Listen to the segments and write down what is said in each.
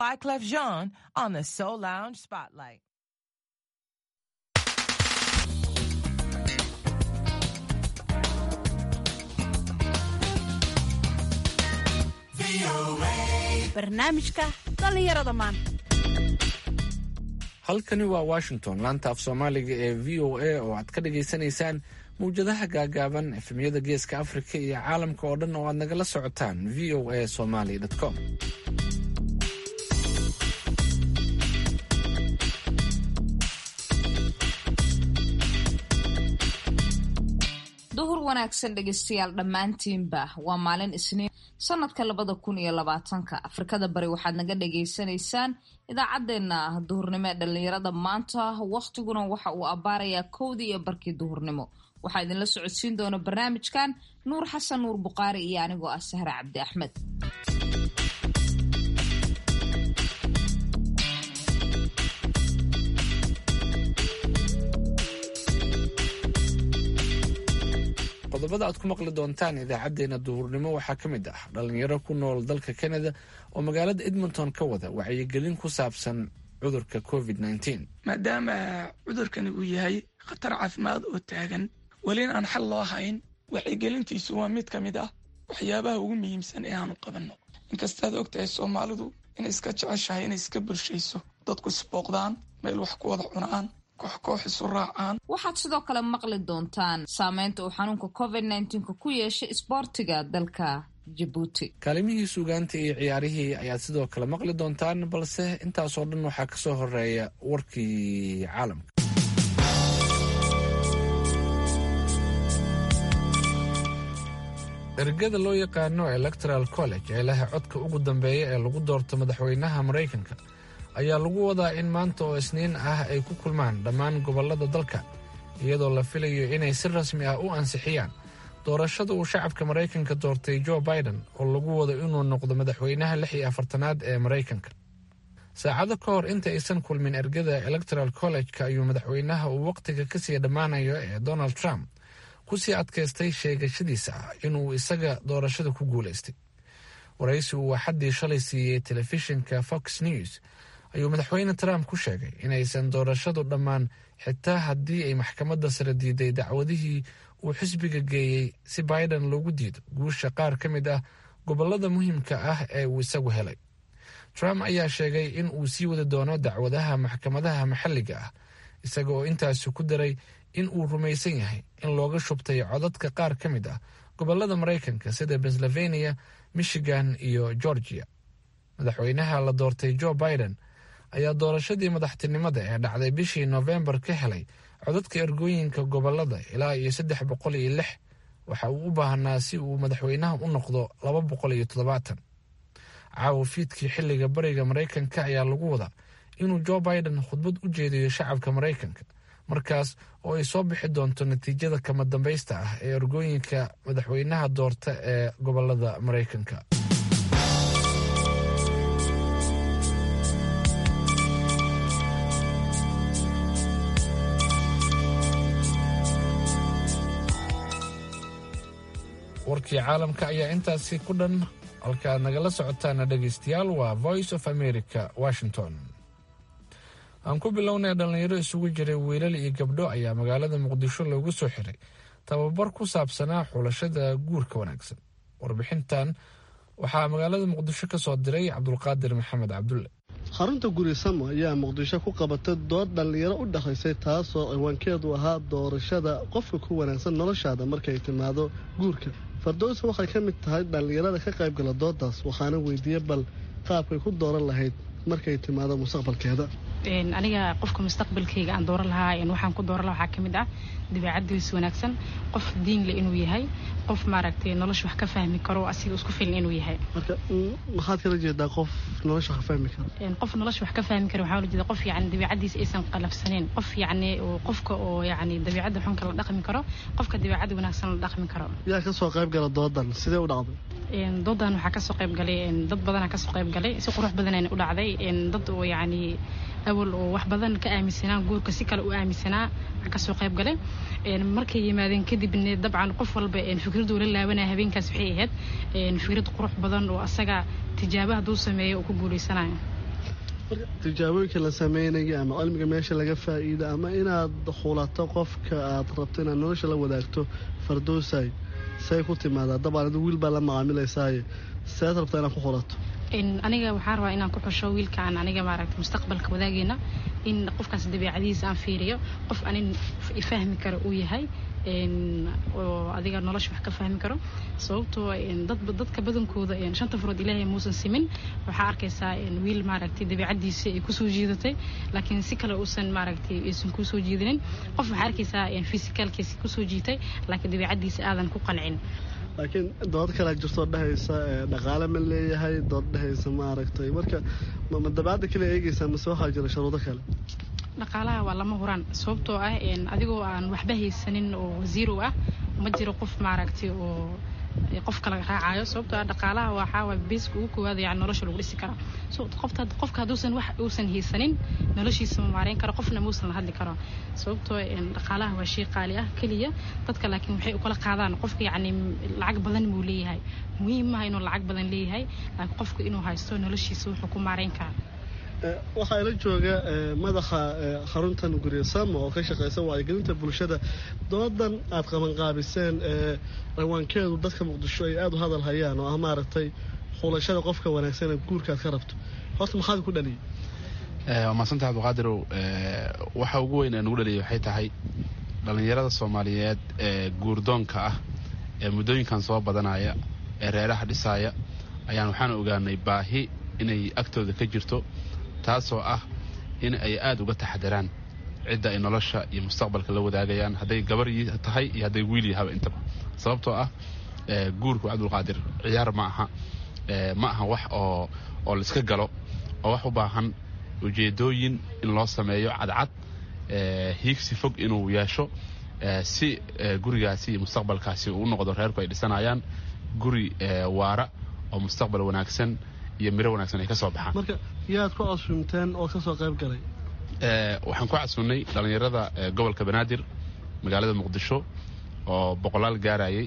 Wyclef Jean on the Soul Lounge Spotlight. barnaamijka dhallinyarada maanta halkani waa washington laanta af soomaaliga ee v o a oo aad ka dhagaysanaysaan mawjadaha gaagaaban efemyada geeska afrika iyo caalamka oo dhan oo aad nagala socotaan v o a somaly com duhur wanaagsan dhegeystayaal dhammaantiinba waa maalin isniin sanadka labada kun iyo labaatanka afrikada bari waxaad naga dhagaysanaysaan idaacadeena ah duhurnimo ee dhallinyarada maanta wakhtiguna waxa uu abbaarayaa kowdii iyo barkii duhurnimo waxaa idinla socodsiin doona barnaamijkan nuur xasan nuur buqaari iyo anigoo ah sahre cabdi axmed qodobada aad ku maqli doontaan idaacadeena duhurnimo waxaa ka mid ah dhalinyaro ku nool dalka canada oo magaalada edmonton ka wada wacyigelin ku saabsan cudurka covid maadaama cudurkani uu yahay khatar caafimaad oo taagan welina aan xal loo hayn wacyigelintiisu waa mid ka mid ah waxyaabaha ugu muhiimsan ee aanu qabanno inkastaad og tahay soomaalidu inay iska jeceshahay inay iska bulshayso dadku isbooqdaan meel wax ku wada cunaan kooxkoox isu raacaan waxaad sidoo kale maqli doontaan saameynta uu xanuunka covid nka ku yeeshay isboortiga dalka jabuuti kaalimihii suugaanta iyo ciyaarihii ayaad sidoo kale maqli doontaan balse intaasoo dhan waxaa ka soo horeeya warkii caalamka ergada loo yaqaano electoral college ee leh codka ugu dambeeya ee lagu doorto madaxweynaha maraykanka ayaa lagu wadaa in maanta oo isniin ah ay ku kulmaan dhammaan gobollada dalka iyadoo la filayo inay si rasmi ah u ansixiyaan doorashada uu shacabka maraykanka doortay joe biden oo lagu wado inuu noqdo madaxweynaha lix iyo afartanaad ee maraykanka saacado ka hor inta aysan kulmin ergada electoral college-ka ayuu madaxweynaha uu wakhtiga kasii dhammaanayo ee donald trump kusii adkaystay sheegashadiisa ah inuu isaga doorashada ku guulaystay waraysi uu axaddii shalay siiyey telefishinka fox news ayuu madaxweyne trump ku sheegay inaysan doorashadu dhammaan xitaa haddii ay maxkamadda sare diiday dacwadihii uu xisbiga geeyey si biden loogu diido guusha qaar ka mid ah gobollada muhiimka ah ee uu isagu helay trump ayaa sheegay in uu sii wadi doono dacwadaha maxkamadaha maxalliga ah isaga oo intaasi ku daray in uu rumaysan yahay in looga shubtay codadka qaar ka mid ah gobollada maraykanka sida pennsylvania michigan iyo georgia madaxweynaha la doortay joe biden ayaa doorashadii madaxtinimada ee dhacday bishii noofembar ka helay codadka ergooyinka gobolada ilaa iyo saddex boqol iyo lix waxa uu u baahnaa si uu madaxweynaha u noqdo laba boqol iyo toddobaatan caawa fiidkii xilliga bariga maraykanka ayaa lagu wadaa inuu joe biden khudbad u jeediyo shacabka maraykanka markaas oo ay soo bixi doonto natiijada kama dambaysta ah ee ergooyinka madaxweynaha doorta ee gobolada maraykanka warkii caalamka ayaa intaasi ku dhan halka aad nagala socotaana dhegaystayaal waa voice of america washington aan ku bilownay dhallinyaro isugu jiray wiilal iyo gabdho ayaa magaalada muqdisho loogu soo xiray tababar ku saabsanaa xulashada guurka wanaagsan warbixintan waxaa magaalada muqdisho ka soo diray cabdulqaadir maxamed cabdulle xarunta guri samo ayaa muqdisho ku qabatay dood dhallinyaro u dhexaysay taasoo ciwaankeedu ahaa doorashada qofka ku wanaagsan noloshaada markay timaado guurka fardowsa waxay ka mid tahay dhallinyarada ka qaybgala doodaas waxaana weydiiyey bal qaabkay ku dooran lahayd markay timaado mustaqbalkeeda aniga qofka mustaqbalkayga aan dooran lahaa waxaan ku dooran laha waxaa ka mid ah dabeecadiis wanaagsan qof diinle inuu yahay qof maaragtay nolosha wax ka fahmi karo asiga isku filan inuu yahay marka maxaad kala jeedaa qof nolosha wax ka fahmi karo qof nolosha wax ka fahmi karo waxaa la jeeda qof yacni dabeecadiisa aysan qalafsaneyn qof yacni qofka oo yacni dabeecadda xunka la dhaqmi karo qofka dabeecadda wanaagsan la dhaqmi karo yaa kasoo qayb gala doodan sidee u dhacday doodan waxaa kasoo qayb galay dad badanaa kasoo qayb galay si qurux badanayna u dhacday dad oo yacni awal oo wax badan ka aaminsanaa guurka si kale u aaminsanaa kasoo qayb galay markay yimaadeen kadibna dabcan qof walba fikraduu la laabanaya habeenkaas waxay ahayd fikrad qurux badan oo asaga tijaaba hadduu sameeyo uu ku guuleysanayo tijaabooyinka la sameynaya ama cilmiga meesha laga faa'iida ama inaad xulato qofka aad rabto inaad nolosha la wadaagto fardoosay say ku timaadaa dabaan adu wiil baa la macaamilaysaaye seed rabtaa inaad ku xulato aniga waxaan rabaa inaan ku xusho wiilkaan aniga maaragta mustaqbalka wadaageena in qofkaas dabeicadihiisa aan fiiriyo qof anin fahmi karo uu yahay oo adiga nolosha wax ka fahmi karo sababtoo dadka badankooda shanta furood ilaahay muusan simin waxaa arkaysaa wiil maaragtay dabeicadiisa ay kusoo jiidatay laakiin si kale uusan maaragtay aysan kusoo jiidinin qof waxaa arkaysaa fisikaalkiisa kusoo jiitay laakiin dabeicadiisa aadan ku qancin laakiin dood kalea jirtoo dhehaysa dhaqaale ma leeyahay dood dhehaysa maaragtay marka ma dabeecadda kale eegaysaa mase waxaa jira sharuudo kale dhaqaalaha waa lama huraan sababtoo ah adigoo aan waxba haysanin oo zero ah ma jiro qof maaragtay oo qofka laga raacayo sababtoo ah dhaqaalaha waxaa beeska ugu koowaad yani nolosha lagu dhisi karaa so qofta qofka hadduusan wax uusan haysanin noloshiisa ma maareyn karo qofna muusan la hadli karo sababtoo dhaqaalaha waa shay qaali ah keliya dadka laakiin waxay ukala qaadaan qofka yacni lacag badan muu leeyahay muhiim maaha inuu lacag badan leeyahay laakiin qofka inuu haysto noloshiisa wuxuu ku maareyn karaa waxaa ila jooga madaxa xaruntan gurye samo oo ka shaqeysa wacyigelinta bulshada doodan aad qabanqaabiseen rawaankeedu dadka muqdisho ay aada u hadal hayaan oo ah maaragtay xulashada qofka wanaagsan ee guurka aad ka rabto horta maxaad ku dhaliyay waa mahadsanta cabdiqaadirow waxa ugu weyn ee nagu dhaliyay waxay tahay dhallinyarada soomaaliyeed ee guurdoonka ah ee muddooyinkan soo badanaya ee reeraha dhisaaya ayaan waxaan ogaanay baahi inay agtooda ka jirto taasoo ah in ay aada uga taxadaraan cidda ay nolosha iyo mustaqbalka la wadaagayaan hadday gabar tahay iyo hadday wiil yahaba intaba sababtoo ah guurku cabdulqaadir ciyaar ma aha ma aha wax oo oo laiska galo oo wax u baahan ujeedooyin in loo sameeyo cadcad hiigsi fog inuu yeesho si gurigaasi iyo mustaqbalkaasi uu u noqdo reerku ay dhisanayaan guri waara oo mustaqbal wanaagsan iyo miro wanaagsan ay ka soo baxaan marka yaad ku casuumteen oo ka soo qayb galay waxaan ku casuunnay dhallinyarada gobolka banaadir magaalada muqdisho oo boqolaal gaarayay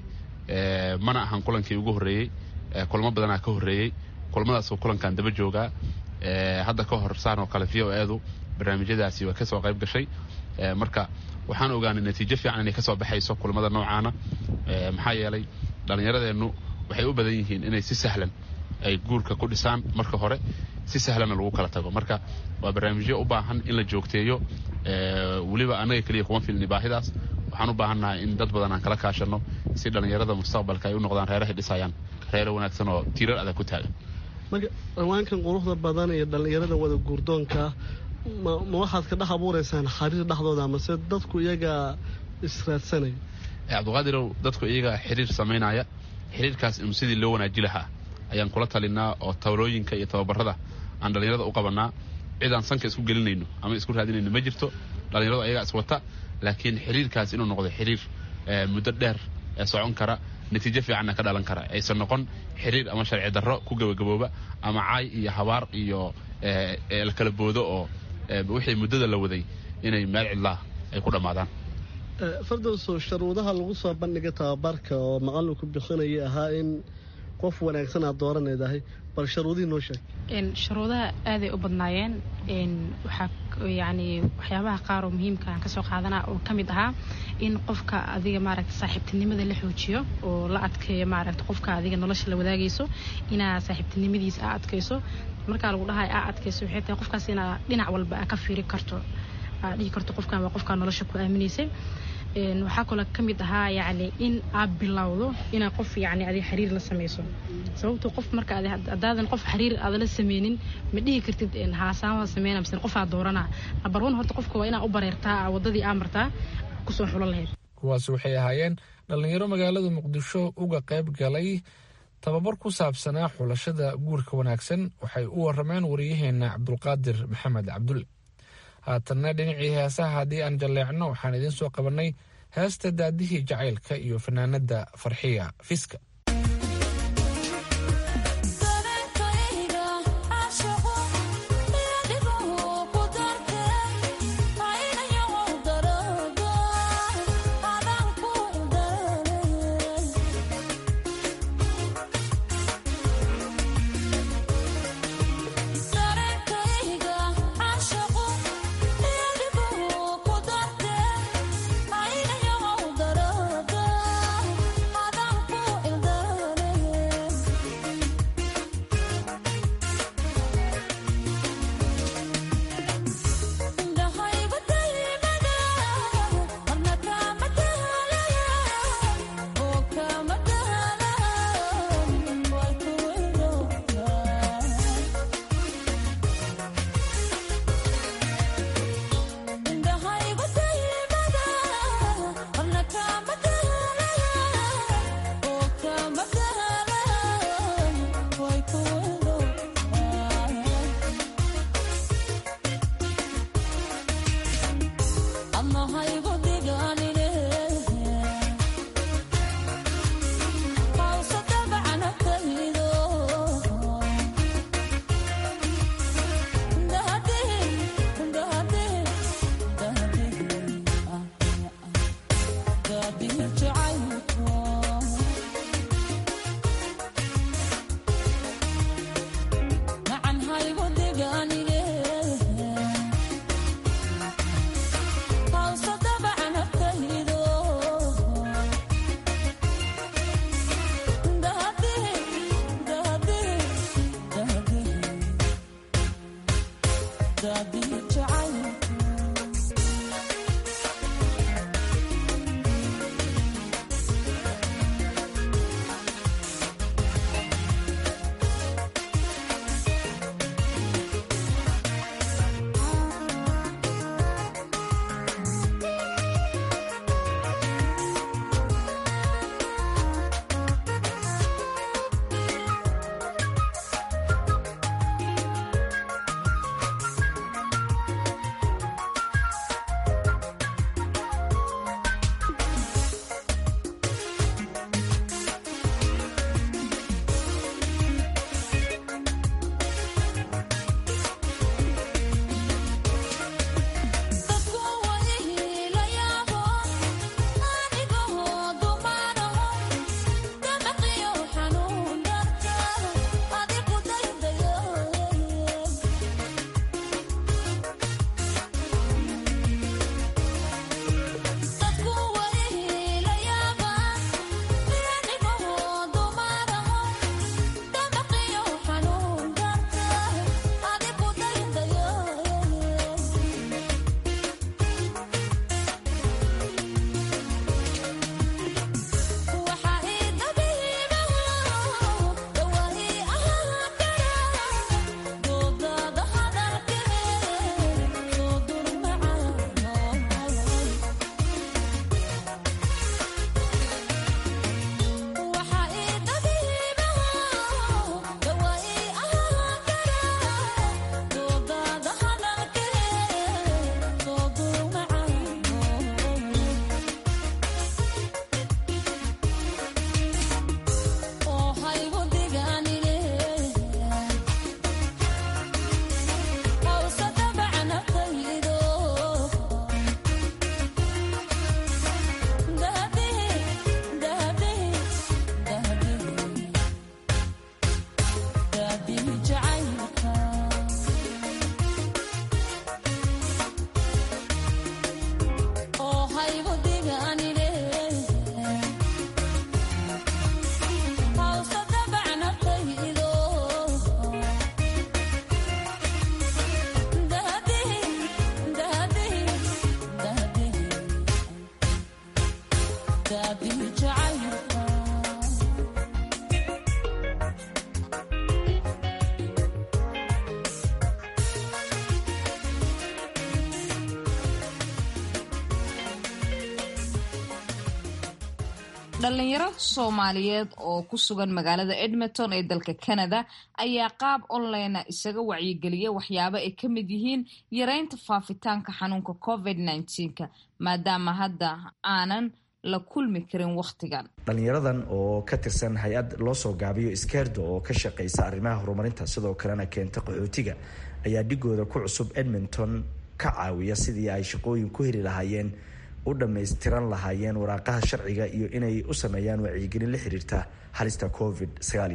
mana ahan kulankii ugu horreeyey kulmo badanaa ka horreeyey kulmadaasoo kulankan daba joogaa hadda ka hor saan oo kale v o edu barnaamijyadaasi waa ka soo qayb gashay marka waxaan ogaanay natiijo fiican inay ka soo baxayso kulmada noocaana maxaa yeelay dhallinyaradeennu waxay u badan yihiin inay si sahlan ay guurka ku dhisaan marka hore si sahlanna lagu kala tago marka waa barnaamijyo u baahan in la joogteeyo weliba annaga keliya kuma filni baahidaas waxaan u baahannahay in dad badan aan kala kaashanno si dhallinyarada mustaqbalka ay u noqdaan reerahay dhisayaan reere wanaagsan oo tiirar adag ku taagan marka dhawaankan quruxda badan iyo dhallinyarada wada guurdoonkaa ma waxaad ka dhex abuuraysaan xariir dhexdooda amase dadku iyagaa israadsanaya cabdiqaadirow dadku iyagaa xiriir samaynaya xiriirkaas inuu sidii loo wanaaji lahaa ayaan kula talinaa oo tawlooyinka iyo tababarada aan dhallinyarada u qabannaa cid aan sanka isku gelinayno ama isku raadinayno ma jirto dhallinyaradu ayagaa iswata laakiin xiriirkaas inuu noqdo xiriir muddo dheer ee socon kara natiijo fiicanna ka dhalan kara aysan noqon xiriir ama sharci darro ku gabagabooba ama caay iyo habaar iyo la kala boodo oo wixii muddada la waday inay meel cidlaa ay ku dhammaadaan fardowso sharuudaha lagu soo bandhigay tababarka oo macallinku bixinaya ahaa in qof wanaagsan aad dooranaydahay bal sharuudihii noo sheeg sharuudaha aaday u badnaayeen waxaa yani waxyaabaha qaar oo muhiimka aan kasoo qaadanaa oo ka mid ahaa in qofka adiga maaragta saaxiibtinimada la xoojiyo oo la adkeeyo maaragta qofka adiga nolosha la wadaagayso inaa saaxiibtinimadiisa aa adkayso markaa lagu dhahay aa adkayso waxay tahay qofkaas inaa dhinac walba aa ka fiiri karto aa dhihi karto qofkan waa qofkaa nolosha ku aamineysay waxaa kaloo ka mid ahaa yani in aad bilowdo inaa qof yani adi xiriir la samayso sababto qof marka hadaadan qof xiriir aada la sameynin ma dhihi kartid haasaamada sameyna mise qofaa dooranaa nabar one horta qofka waa inaa u bareertaa wadadii aa martaa kusoo xulo lahayd kuwaasi waxay ahaayeen dhallinyaro magaalada muqdisho uga qayb galay tababar ku saabsanaa xulashada guurka wanaagsan waxay u warameen wariyaheenna cabdulqaadir maxamed cabdulle haatanna dhinacii heesaha haddii aan jalleecno waxaan idiin soo qabannay heesta daadihii jacaylka iyo fanaanadda farxiya fiska Dareenkayga dhalinyaro soomaaliyeed oo ku sugan magaalada edmonton ee dalka canada ayaa qaab online isaga wacyigeliya waxyaabo ay ka mid yihiin yareynta faafitaanka xanuunka covid nka maadaama hadda aanan la kulmi karin wakhtigan dhalinyaradan oo ka tirsan hay-ad loo soo gaabiyo iskeerdo oo ka shaqeysa arrimaha horumarinta sidoo kalena keenta qaxootiga ayaa dhigooda ku cusub edmonton ka caawiya sidii ay shaqooyin ku heli lahaayeen u dhammaystiran lahaayeen waraaqaha sharciga iyo inay u sameeyaan wacyigelin la xiriirta halista covid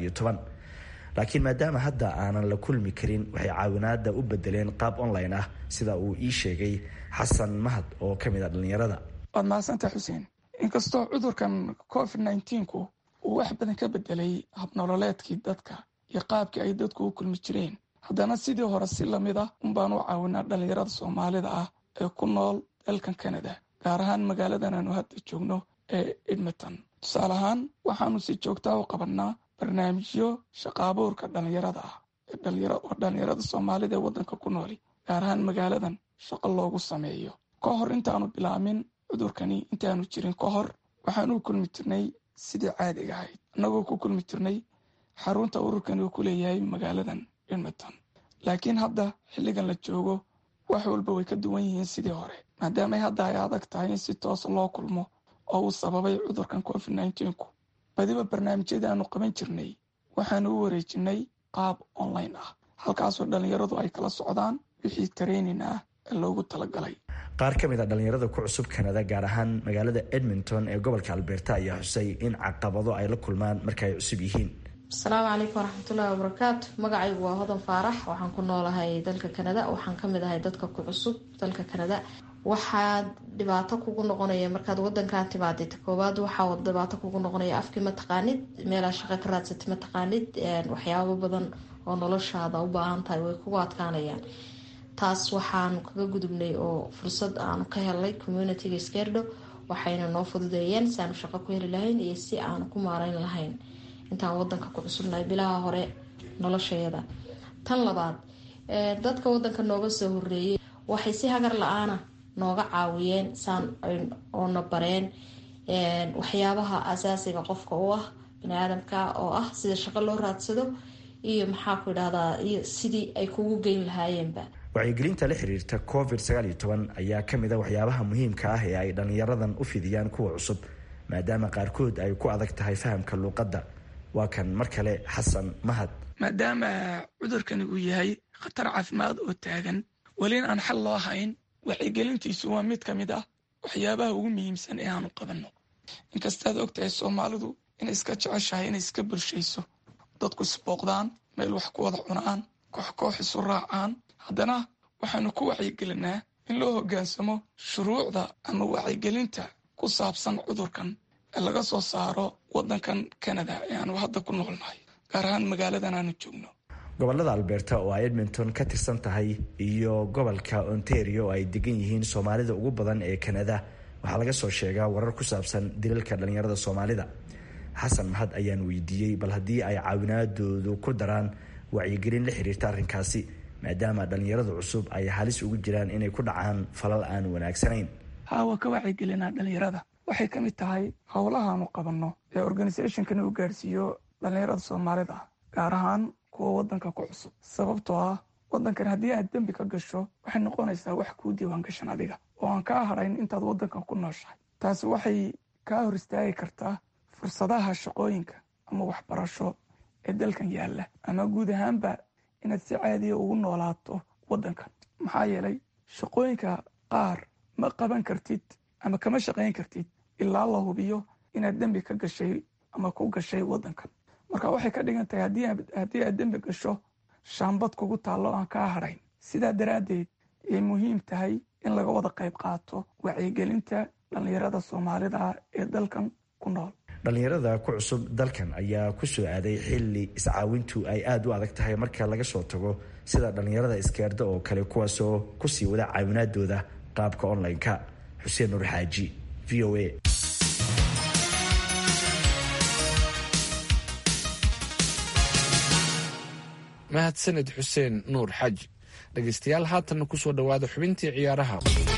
laakiin maadaama hadda aanan la kulmi karin waxay caawinaada u bedeleen qaab online ah sida uu ii sheegay xasan mahad oo ka mid a dhalinyarada waad mahadsantaha xuseen inkastoo cudurkan covid nneteen-ku uu wax badan ka bedelay habnololeedkii dadka iyo qaabkii ay dadku u kulmi jireen haddana sidii hore si lamid ah unbaan u caawinaa dhalinyarada soomaalida ah ee ku nool dalkan canada gaar ahaan magaaladan aanu hadda joogno ee edmonton tusaale ahaan waxaanu si joogtaa u qabannaa barnaamijyo shaqaabuurka dhalinyarada ah oo dhalinyarada soomaalida ee waddanka ku nooli gaar ahaan magaaladan shaqo loogu sameeyo ka hor intaanu bilaamin cudurkani intaanu jirin ka hor waxaan u kulmi jirnay sidii caadiga ahayd annagoo ku kulmi jirnay xarunta ururkani uu ku leeyahay magaaladan edmonton laakiin hadda xilligan la joogo wax walba way ka duwan yihiin sidii hore maadaamay hadda ay adag tahay in si toos loo kulmo oo uu sababay cudurkan covid nneteen-ku badiba barnaamijyadii aanu qaban jirnay waxaanu u wareejinay qaab online ah halkaasoo dhallinyaradu ay kala socdaan wixii tareynin ah ee loogu talagalay qaar ka mid a dhallinyarada ku cusub kanada gaar ahaan magaalada edmonton ee gobolka alberta ayaa xusay in caqabado ay la kulmaan marka ay cusub yihiin asalaamu calaykum waraxmatullaahi wabarakaatu magacaygu waa hodan faarax waxaan ku noolahay dalka kanada waxaan kamid ahay dadka ku cusub dalka kanada waxaa dhibaato kugu noqonaya markaad wadankan timaadid koowaad waxaa dhibaato kugu noqonaya afkii mataqaanid meelaa shaqo ka raadsatay mataqaanid waxyaabo badan oo noloshaada u baahan tahay way kugu adkaanayaan taas waxaanu kaga gudubnay oo fursad aanu ka helnay communitiga skerdo waxayna noo fududeeyeen si aanu shaqo ku heli lahayn iyo si aanu ku maareyn lahayn intaan wadanka ku cusubnahay bilaha hore noloshayada tan labaad dadka wadanka nooga soo horeeyay waxay si hagar la-aana nooga caawiyeen saan oona bareen waxyaabaha asaasiga qofka u ah baniaadamka oo ah sida shaqo loo raadsado iyo maxaa ku idhahdaa iyo sidii ay kugu geyn lahaayeenba wacyigelinta la xiriirta covid sagaaliyo toban ayaa kamid a waxyaabaha muhiimka ah ee ay dhallinyaradan u fidiyaan kuwa cusub maadaama qaarkood ay ku adag tahay fahamka luuqadda waa kan mar kale xasan mahad maadaama cudurkani uu yahay khatar caafimaad oo taagan welina aan xal loo hayn wacyigelintiisu waa mid ka mid ah waxyaabaha ugu muhiimsan ee aanu qabanno inkastaad ogtahay soomaalidu inay iska jeceshahay inay iska bulshayso dadku isbooqdaan meel wax ku wada cunaan koox koox isu raacaan haddana waxaanu ku wacyigelinaa in loo hoggaansamo shuruucda ama wacyigelinta ku saabsan cudurkan ee laga soo saaro waddankan kanada ee aanu hadda ku noolnahay gaar ahaan magaaladan aanu joogno gobolada alberta oo ay edmonton ka tirsan tahay iyo gobolka ontario oo ay degan yihiin soomaalida ugu badan ee kanada waxaa laga soo sheegaa warar ku saabsan dilalka dhallinyarada soomaalida xasan mahad ayaan weydiiyey bal haddii ay caawinaadoodu ku daraan wacyigelin la xiriirta arrinkaasi maadaama dhallinyarada cusub ay halis ugu jiraan inay ku dhacaan falal aan wanaagsanayn hawa ka wacyigelinaa dhallinyarada waxay ka mid tahay howlahaanu qabanno ee organisationkani uu gaarsiiyo dhallinyarada soomaalida gaar ahaan kuwa waddanka ku cusub sababtoo ah waddankan haddii aad dembi ka gasho waxay noqonaysaa wax kuu diiwaan gashan adiga oo aan kaa hadhayn intaad waddankan ku nooshahay taasi waxay kaa hor istaagi kartaa fursadaha shaqooyinka ama waxbarasho ee dalkan yaalla ama guud ahaanba inaad si caadiya ugu noolaato waddankan maxaa yeelay shaqooyinka qaar ma qaban kartid ama kama shaqayn kartid ilaa la hubiyo inaad dembi ka gashay ama ku gashay waddankan marka waxay ka dhigan tahay haddii aad dembi gasho shaambad kugu taallo aan kaa hadhayn sidaa daraaddeed ayay muhiim tahay in laga wada qayb qaato wacyigelinta dhallinyarada soomaalida ee dalkan ku nool dhallinyarada ku cusub dalkan ayaa ku soo aaday xilli iscaawintu ay aada u adag tahay marka laga soo tago sida dhallinyarada iskeerda oo kale kuwaasoo kusii wada caawinaadooda qaabka online-ka xuseen nuur xaaji v o a mahadsanid xuseen nuur xaaji dhegaystayaal haatanna ku soo dhowaada xubintii ciyaaraha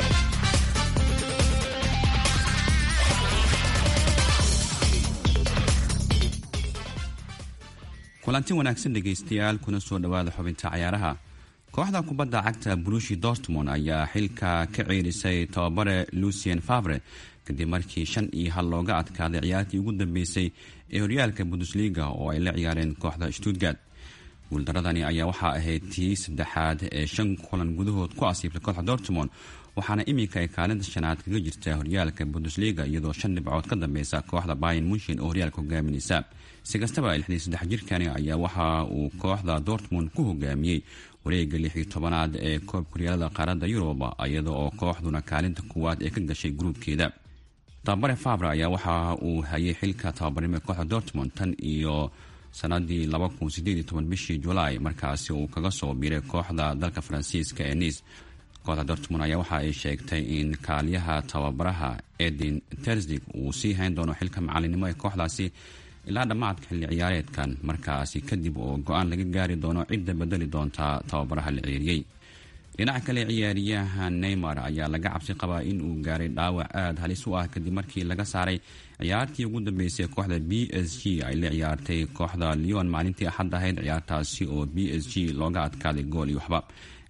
kulanti wanaagsan dhegaystayaal kuna soo dhowaada xubinta cayaaraha kooxda kubadda cagta brushi dortmond ayaa xilka ka ceerisay tababare lucien favre kadib markii shan iyo hal looga adkaaday ciyaartii ugu dambeysay ee horyaalka bundesliga oo ay la ciyaareen kooxda stuttgart guuldaradani ayaa waxaa ahayd tii saddexaad ee shan kulan gudahood ku asiibtay kooxda dortmond waxaana iminka ay kaalinta shanaad kaga jirta horyaalka bundesliga iyadoo shan dhibcood ka dambeysa kooxda bayan munshin oo horyaalka hogaaminaysa si kastaba lixdii saddex jirkani ayaa waxa uu kooxda dortmund ku hogaamiyey wareega lix iyo tobanaad ee koobka horyaalada qaaradda yurub iyada oo kooxduna kaalinta kuwaad ee ka gashay gruubkeeda tababare fabre ayaa waxa uu hayay xilka tababarnimo ee kooxda dortmund tan iyo sanadii bishii julaay markaasi uu kaga soo biiray kooxda dalka faransiiska ee niis kooxda dortmund ayaa waxa ay sheegtay in kaaliyaha tababaraha edin terzig uu sii hayn doono xilka macalinimo ee kooxdaasi ilaa dhammaadka xilli ciyaareedkan markaasi kadib oo go-aan laga gaari doono cidda bedeli doonta tababaraha la ceeriyey dhinaca kale ciyaariyaha neymar ayaa laga cabsi qabaa in uu gaaray dhaawac aada halis u ah kadib markii laga saaray ciyaartii ugu dambeysay kooxda b s g ay la ciyaartay kooxda leon maalintii axad ahayd ciyaartaasi oo b s g looga adkaaday gool iyo waxba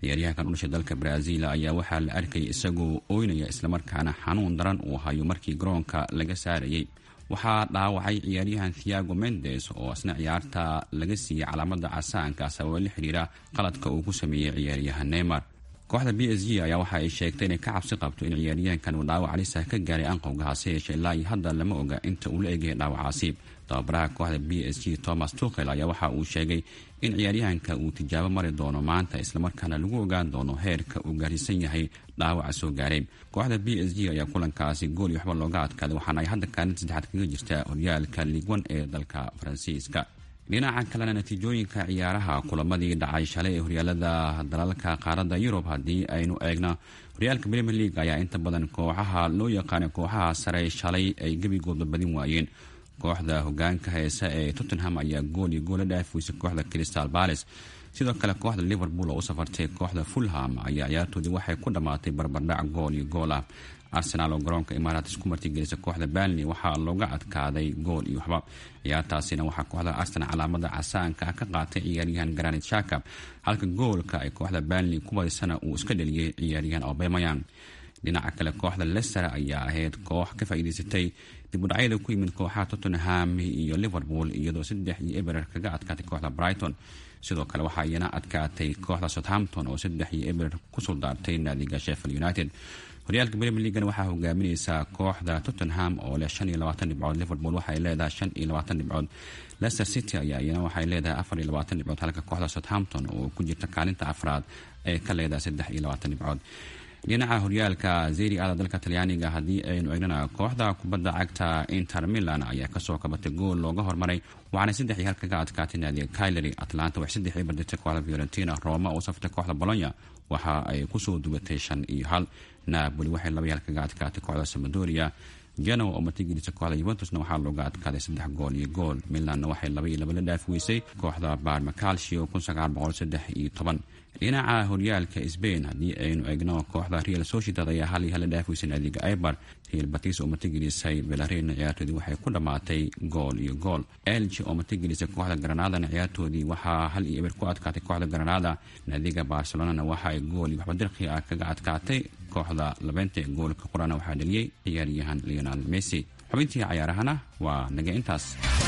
ciyaaryahankan u dhashay dalka brazil ayaa waxaa la arkayay isagoo ooynaya islamarkaana xanuun daran uu hayo markii garoonka laga saarayay waxaa dhaawacay ciyaaryahan thiago mendes oo isna ciyaarta laga siiyey calaamada casaanka sababo la xiriira qaladka uu ku sameeyey ciyaaryahan neymar kooxda b s g ayaa waxa ay sheegtay inay ka cabsi qabto in ciyaaryahankan uu dhaawac alisa ka gaaray anqowga hase yeeshee ilaa iyo hadda lama oga inta uu la egyahay dhaawacaasi tababaraha kooxda b s g thomas tukhel ayaa waxa uu sheegay in ciyaaryahanka uu tijaabo mari doono maanta islamarkaana lagu ogaan doono heerka uu gaarsiisan yahay dhaawaca soo gaaray kooxda b s g ayaa kulankaasi gool iyo waxba looga adkaaday waxaana ay hadda kaalinta saddexaad kaga jirtaa horyaalka liigwan ee dalka faransiiska dhinaca kalena natiijooyinka ciyaaraha kulamadii dhacay shalay ee horyaalada dalalka qaaradda yurub haddii aynu eegno horyaalka premier league ayaa inta badan kooxaha loo yaqaana kooxaha sare shalay ay gebigooda badin waayeen kooxda hogaanka heese ee tottenham ayaa gool iyo goola dhaafiweysay kooxda crystal bales sidoo kale kooxda liverpool oo u safartay kooxda fulham ayaa ciyaartoodii waxay ku dhammaatay barbardhac gool iyo gool ah arsenaal oo garoonka imaaraats ku martigelisa kooxda banley waxaa looga adkaaday gool iyo waxba ciyaartaasina waxaa kooxda arsenal calaamada casaanka ah ka qaatay ciyaaryahan granit shaka halka goolka ay kooxda banley ku badisana uu iska dheliyey ciyaaryahan obemayan dhinaca kale kooxda leicester ayaa ahayd koox ka faa'iidaysatay dibudhacyada ku yimid kooxaha tottenham iyo liverpool iyadoo saddex iyo eberer kaga adkaatay kooxda brighton sidoo kale waxaa iyana adkaatay kooxda southampton oo saddex iyo eberer ku suldaartay naadiga sheffield united horyaalka premier leagan waxaa hogaamineysaa kooxda tottenham oo leh shan iyo labaatan dhibcood liverpool waxay leedahay shan iyo labaatan dhibcood leicester city ayaa iyana waxay leedahay afar iyo labaatan dhibcood halka kooxda southampton oo ku jirta kaalinta afraad ay ka leedahay saddex iyo labaatan dhibcood dhinaca horyaalka zeri ada dalka talyaaniga haddii aynu eegnana kooxda kubadda cagta inter milan ayaa kasoo kabatay gool looga hormaray waxaana saddex iyo hal kaga adkaatay naadiga kylery atlanta waxay saddex ii baditay kooxda fiorentina roma oo safartay kooxda bolonya waxa ay kusoo dubatay shan iyo hal napoli waxay laba iyo hal kaga adkaatay kooxda samadoria genoa oo martigelisa kooxda yuventusna waxaa looga adkaaday saddex gool iyo gool milanna waxay laba iyo laba la dhaafi weysay kooxda barma calcio kun sagaal boqol saddex iyo toban dhinaca horyaalka sbain haddii aynu eegno kooxda real sociedad ayaa hal iyo hal la dhaafiweysay naadiga ibar real batis oo martigelisay belarina ciyaartoodii waxay ku dhammaatay gool iyo gool elg oo martigelisay kooxda granadana ciyaartoodii waxaa hal iyo eber ku adkaatay kooxda granada naadiga barcelonana waxa ay gool iyo waxba dirqi ah kaga adkaatay kooxda labeynta goolka qurana waxaa dhaliyey ciyaaryahan leonal messi xubintii cayaarahana waa naga intaas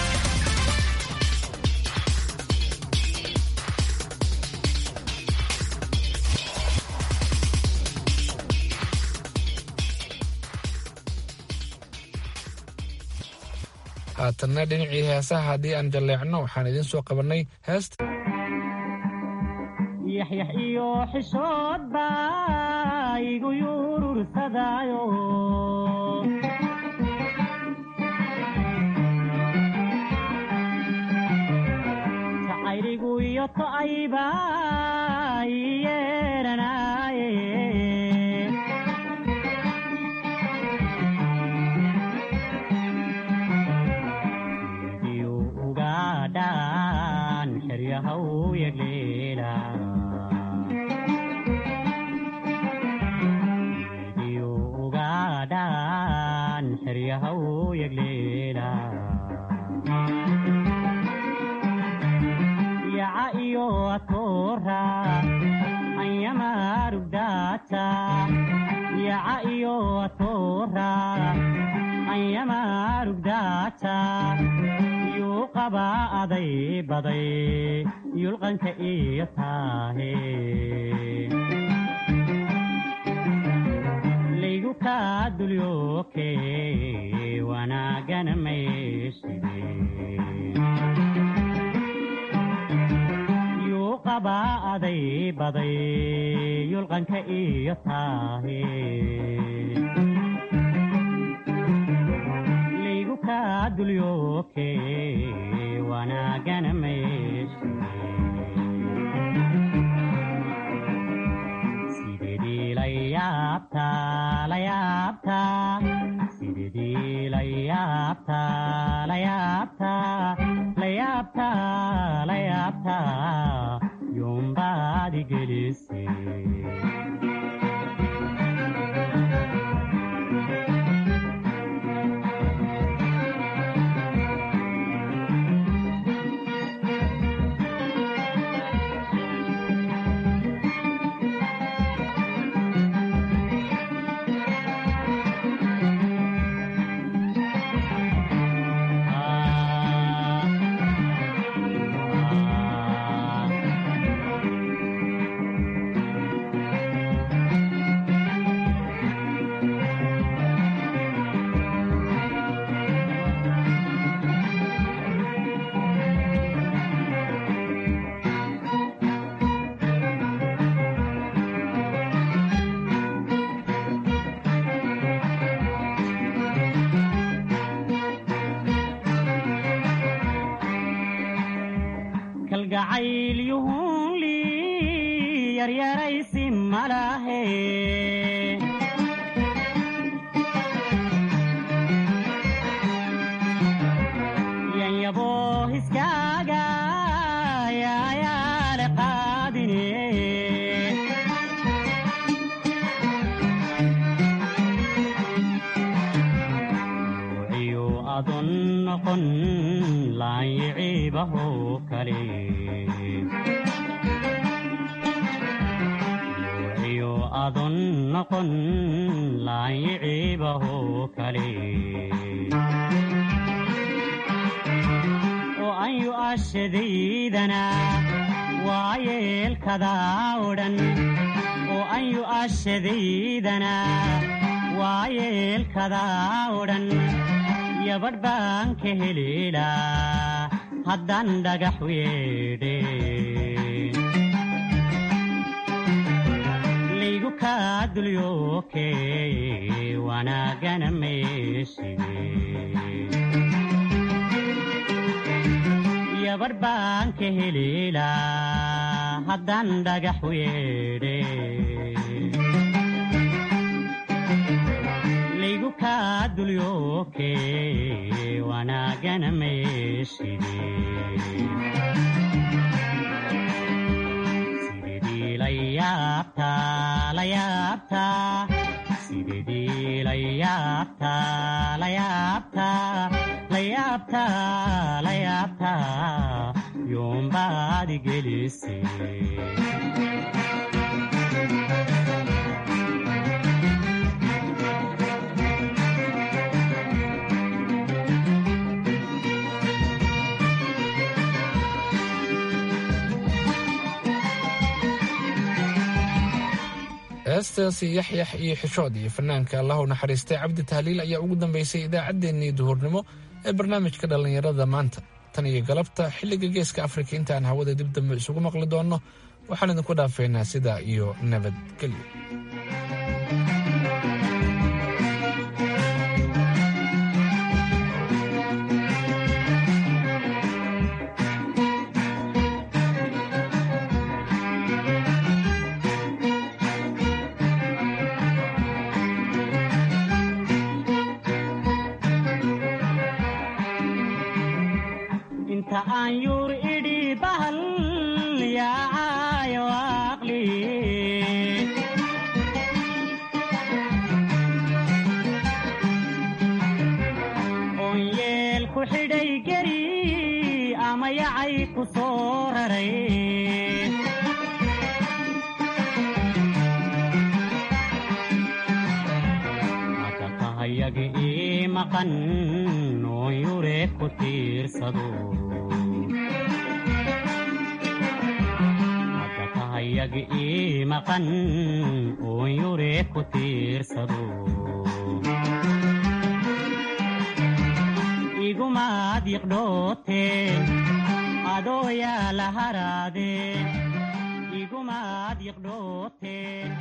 haatanna dhinacii heesaha haddii aan jalleecno waxaan idiin soo qabannay heesta yaxyax iyo xishood baa igu yurursadaayo jacayligu iyo to'ayba ii yeeranaaye yaca iyo atoora anyamarugdaata yaca iyo atoora anyamarugdaata yuu qaba aday baday yulqanka iyo taahe laygu kaa dulyooke wanaagana mayside yuu qaba aday baday yulqanka iyo taahe laygu kaa dulyooke wanaagana mayside sidedii la yaabtaa la yaabtaa sidedii la yaabtaa la yaabtaa la yaabtaa la yaabtaa yuumbaadi gelise jacaylyuhunli yaryaraysi malahe yanyabo hiskaaga yaayaale qaadine wuciyu adon noqon laanyiciibaho kale wuciyu adon noqon laanyiciibaho kale oo an yu'ashadaydana waa yeelkadaa odhan oo an yu'ashadaydana waa yeelkadaa odhan yabadh baan ka heleelaa haddaan dhagax weedhe laygu kaa dulyooke wanaagana meeshige yabadh baan ka heleelaa haddaan dhagax weedhe laygu kaa dulyooke wanaagana meeshige sidedii la yaabtaa la yaabtaa sidedii la yaabtaa la yaabtaa la yaabtaa la yaabtaa yoombaadi gelise heestaasi yaxyax iyo xishood iyo fanaanka allahu naxariistay cabdi tahliil ayaa ugu dambeysay idaacaddeenii duhurnimo ee barnaamijka dhallinyarada maanta tan iyo galabta xilliga geeska afrika intaan hawada dib dambe isugu maqli doonno waxaan idinku dhaafeynaa sidaa iyo nabadgelyo inta aan yuur idhi bahal yaacayo aqli oon yeel ku xidhay geri ama yacay ku soo raray haka tahayaga ii maqan oon yure ku tiirsado haka tahayaga ii maqan oon yure ku tiirsado igumaad yiqdhooteen adoo yaa la haraadeen igumaad yiqdhooteen